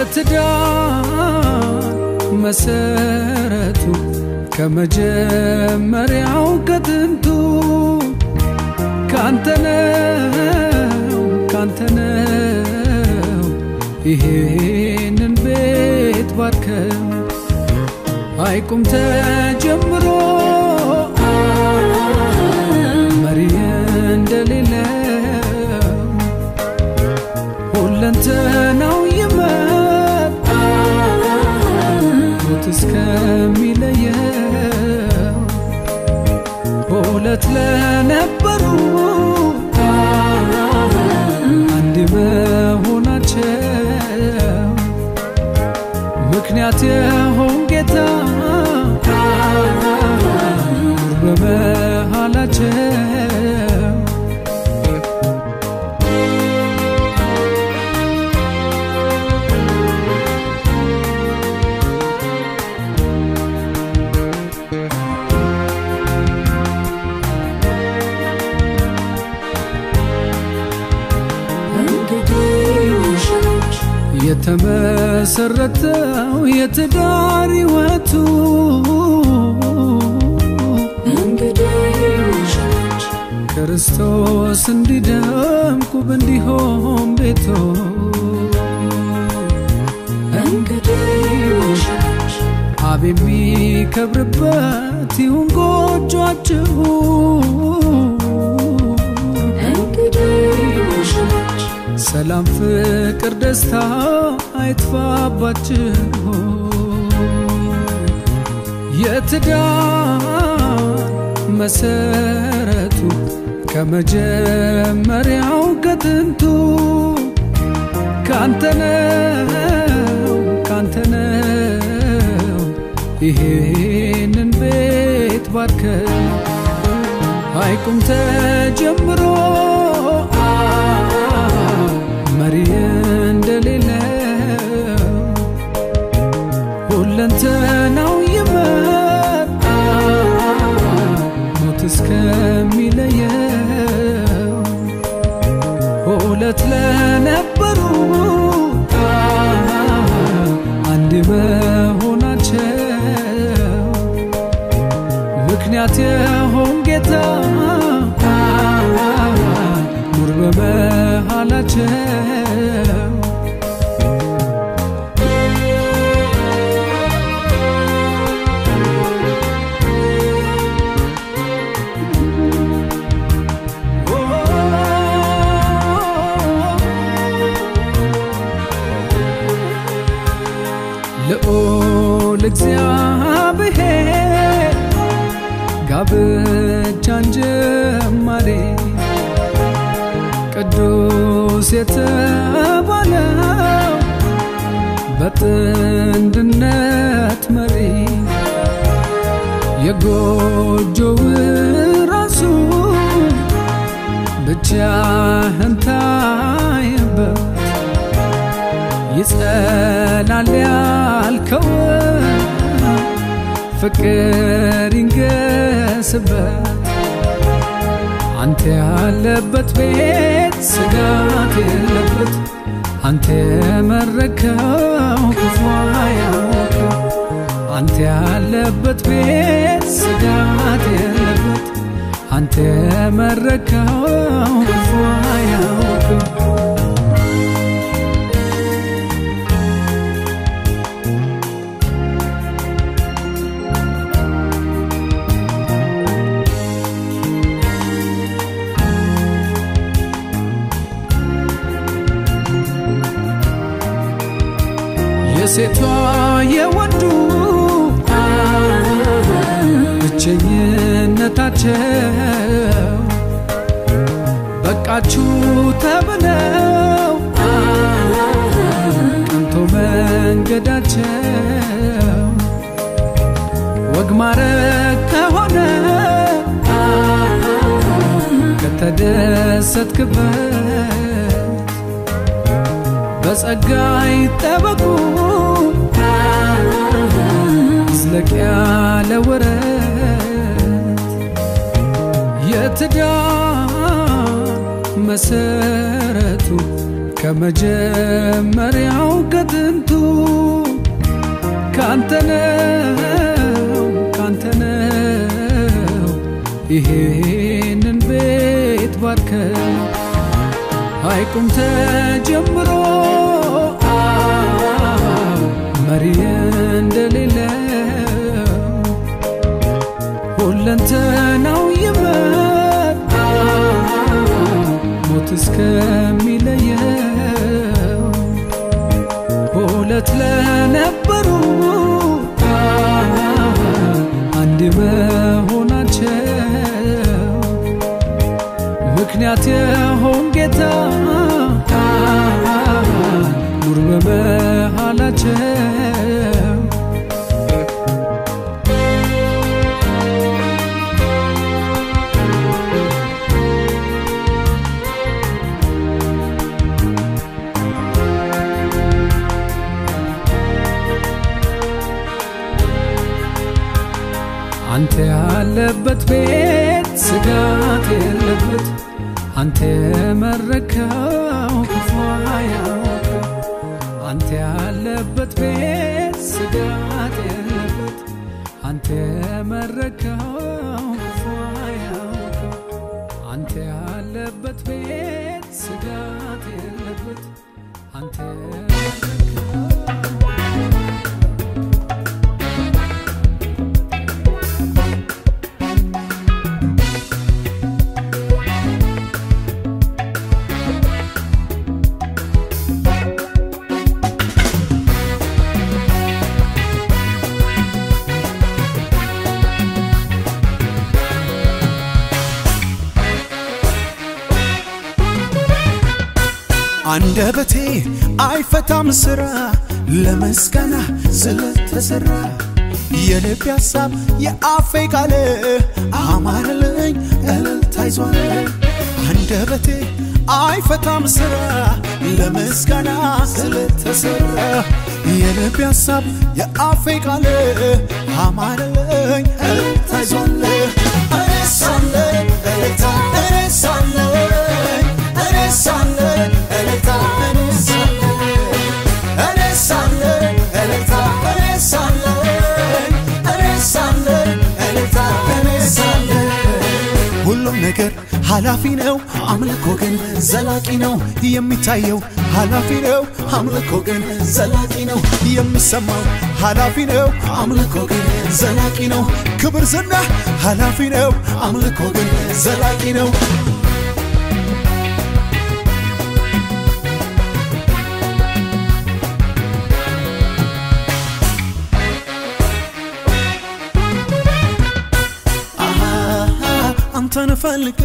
የትዳር መሰረቱ ከመጀመሪያው ከጥንቱ ካንተነው ካንተነው ይሄንን ቤት ባርከው አይቁም ተጀምሮ መሪ እንደሌለው ሁለንተናው ይመጣ ሞት እስከሚለየው ሁለት ለነበሩ አንድ መሆናቸው ምክንያት የሆን ጌታ ኑር በመሃላቸው የተመሰረተው የትዳር ሕይወቱ ክርስቶስ እንዲደምቁ እንዲሆን ቤቶ አብ የሚከብርበት ይሁን ጎጇችሁ ሰላም፣ ፍቅር፣ ደስታ አይጥፋባችሁ። የትዳር መሰረቱ ከመጀመሪያው ከጥንቱ ካንተነው ካንተነው ይሄንን ቤት ባርከው አይቁም ተጀምሮ መሪ እንደሌለው ሁለንተናው ይመጣ ሞት እስከሚለየው ሁለት ለነበሩ አንድ መሆናቸው ምክንያት የሆን ጌታ ኑር በመሃላቸው ልዑል እግዚአብሔር ጋብቻን ጀማሪ ቅዱስ የተባለው በጥንድነት መሪ የጎጆው ራሱ ብቻህን ታይበት ይጸናል ያልከው ፍቅር ይንገስበት አንተ ያለበት ቤት ስጋት የለበት አንተ የመረከው ክፉ አያውቅም አንተ ያለበት ቤት ስጋት የለበት አንተ የመረከው ክፉ አያውቅም የሴቷ የወንዱ ብቸኝነታቸው በቃችሁ ተብለው ቀንቶ መንገዳቸው ወግ ማረግ ከሆነ ከተደሰትክበት በጸጋ ይጠበቁ ዝለቅ ያለ ወረት የትዳር መሰረቱ ከመጀመሪያው ከጥንቱ ካንተነው ካንተነው ይሄንን ቤት ባርከው ሐይቁም ተጀምሮ መሪ እንደሌለው ሁለንተናው ይመር ሞት እስከሚለየው ሁለት ለነበሩ አንድ መሆናቸው ምክንያት የሆን ጌታ ኑር በመሃላቸው አንተ ያለበት ቤት ስጋት የለበት አንተ የመረከው ክፉ አያውቅም አንተ ያለበት ቤት ስጋት የለበት አንተ የመረከው ክፉ አያውቅም አንተ ያለበት ቤት ስጋት የለበት አንተ የመረከው አንደበቴ አይፈታም ስራ ለመስጋና ስለተሰራ የልብ ሐሳብ የአፌ ቃል አማረልኝ እልልታ ይዟል። አንደበቴ አይፈታም ስራ ለመስጋና ስለተሰራ የልብ ሐሳብ የአፌ ቃል አማረልኝ እልልታ ይዟል። እረሳለሁ እልልታ እረሳለሁ እረሳለሁ እልልታ እረሳለሁ እረሳለሁ እልልታ እረሳለሁ እረሳለሁ እልልታ እረሳለሁ ሁሉም ነገር ኃላፊ ነው፣ አምልኮ ግን ዘላቂ ነው። የሚታየው ኃላፊ ነው፣ አምልኮ ግን ዘላቂ ነው። የሚሰማው ኃላፊ ነው፣ አምልኮ ግን ዘላቂ ነው። ክብር ዝና ኃላፊ ነው፣ አምልኮ ግን ዘላቂ ነው። አንተን ፈልጌ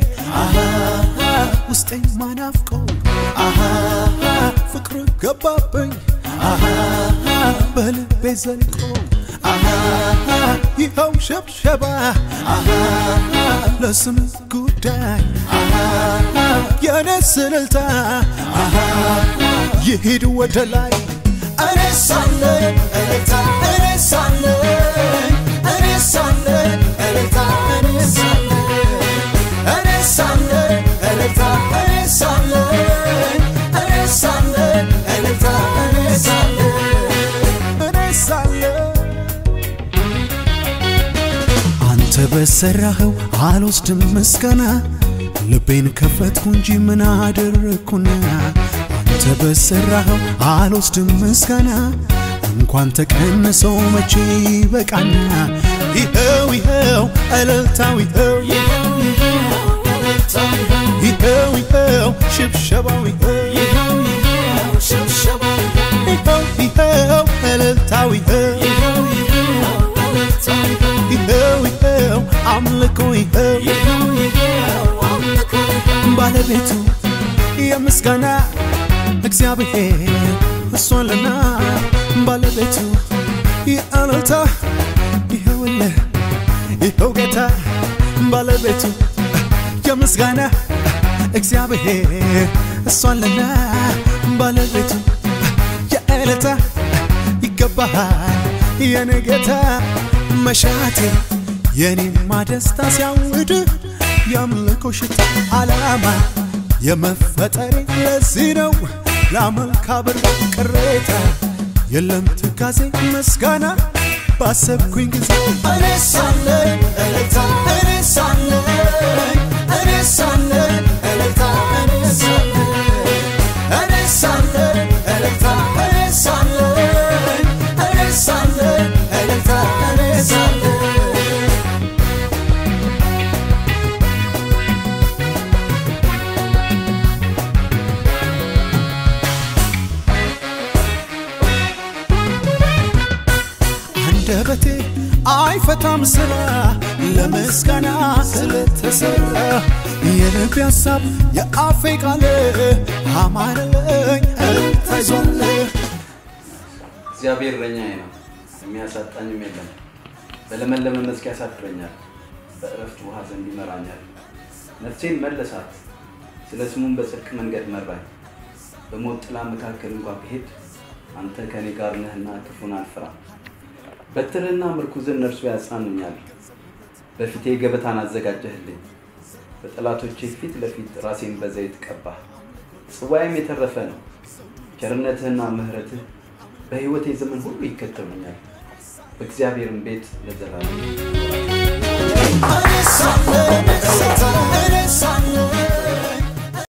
ውስጤ ማናፍቆ ፍቅር ገባብኝ በልቤ ዘልቆ ይኸው ሸብሸባ ለስም ጉዳይ የነስ እልልታ ይሂድ ወደ ላይ እረሳለሁ እልልታ እረሳለሁ እረሳለሁ እልልታ እረሳለሁ እረሳለሁ እልልታ እረሳለሁ እረሳለሁ እልልታ እረሳለሁ እረሳለሁ አንተ በሰራኸው አልወስድም ምስጋና ልቤን ከፈትኩ እንጂ ምን አደረግኩና አንተ በሰራኸው አልወስድም ምስጋና እንኳን ተቀንሰው መቼ በቃና ይኸው ይኸው እልልታው ይኸው ይኸው ይኸው ሽብሸባው ይኸው ይኸው ይኸው እልልታው ይኸው ይኸው ይኸው አምልኮ ይኸው ባለቤቱ የምስጋና እግዚአብሔር እሷንና ባለቤቱ የእልልታ ይኸውልህ ይኸው ጌታ ባለቤቱ የምስጋና እግዚአብሔር እሷንና ባለቤቱ የእልልታ ይገባሃል የኔ ጌታ መሻቴ የኔማ ደስታ ሲያውድ የአምልኮ ሽታ ዓላማ የመፈጠሬ ለዚህ ነው ላመልክ አብር ቅሬታ የለም ትካዜ ምስጋና ባሰብኩኝ ጊዜ እኔ ሳለኝ እልልታ እኔ ሳለኝ እኔ ሳለኝ እልልታ እኔ ሳለኝ እኔ ሳለኝ እልልታ እኔ ሳለኝ እኔ ሳለኝ እልልታ እኔ ሳለኝ አንደበቴ አይፈታም ስራ ለምስጋና ስለተሰራ የልቤ ሀሳብ የአፌ ቃል አማረኝ እልልታይዟል እግዚአብሔር እረኛዬ ነው፣ የሚያሳጣኝም የለም። በለመለመ መስክ ያሳድረኛል፣ በእረፍት ውሃ ዘንድ ይመራኛል። ነፍሴን መለሳት፣ ስለ ስሙም በጽድቅ መንገድ መራኝ። በሞት ጥላ መካከል እንኳ ብሄድ አንተ ከእኔ ጋር ነህና ክፉን አልፈራም። በትርህና ምርኩዝን እነርሱ ያጽናኑኛል። በፊቴ ገበታን አዘጋጀህልኝ፣ በጠላቶቼ ፊት ለፊት ራሴን በዘይት ቀባህ። ጽዋዬም የተረፈ ነው። ቸርነትህና ምሕረትህ በሕይወቴ ዘመን ሁሉ ይከተሉኛል። በእግዚአብሔርም ቤት ለዘላለም እኔ ሳለኝ እልልታ እኔ ሳለኝ